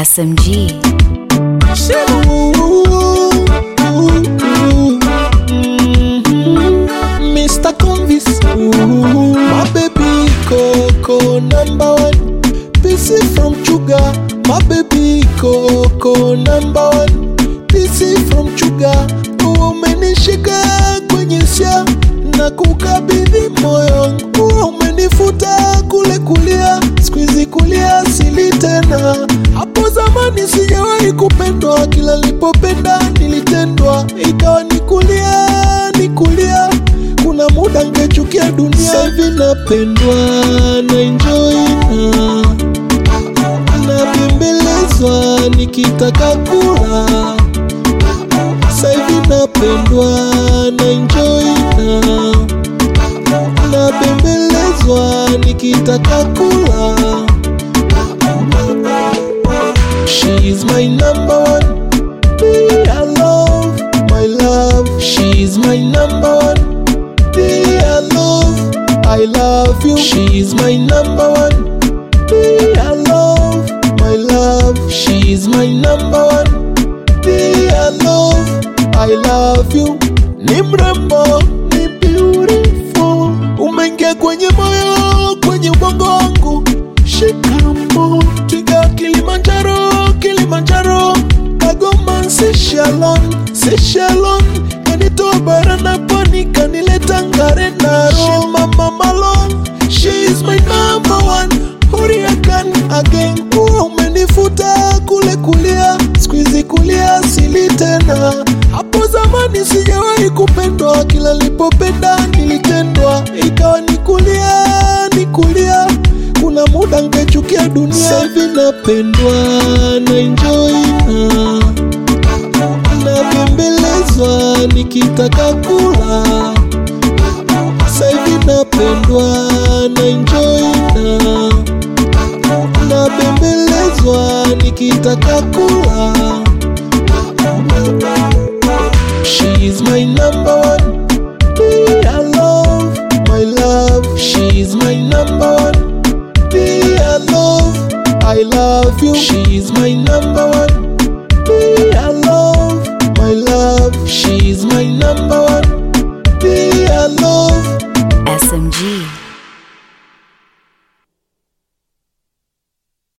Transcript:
SMG. Mr. Convis, ooh, my baby Coco number one. PC from Chuga, my baby Coco number one. PC from Chuga, umenishika kwenye sia na kukabidhi moyo wangu, umenifuta kule kulia, squeeze kulia sili tena. Hapo zamani sijawahi kupendwa, kila nilipopenda nilitendwa, ikawa ni kulia ni kulia kuna muda ngechukia dunia hivi napendwa na enjoy na nabembelezwa nikitaka kula saivi napendwa na enjoy na nabembelezwa nikitaka kula She is my number one I love my love She's my number one I love I love you She's my number one I love my love She's my number one I love I love you Ni mrembo ni beautiful Umeingia kwenye moyo kwenye ubongo wangu Shikamo Twiga Kilimanjaro Kilimanjaro Kagoma Seychellon Seychellon Kanitoa bara na pwani kanileta Ngare na Roma Mama Malone She is my number one Hurricane again Kuwa umenifuta kule kulia Squeeze kulia sili tena Hapo zamani sijawahi kupendwa Kila nilipopenda nilitendwa Ikawa ni kulia ni kulia kuna muda ngechukia dunia Saivi napendwa na enjoy na nabembelezwa nikitaka kula Saivi napendwa na enjoy na nabembelezwa nikitaka kula She is my number one I love my love She's my number one I love I love you She's my number one I love my love She's my number one I love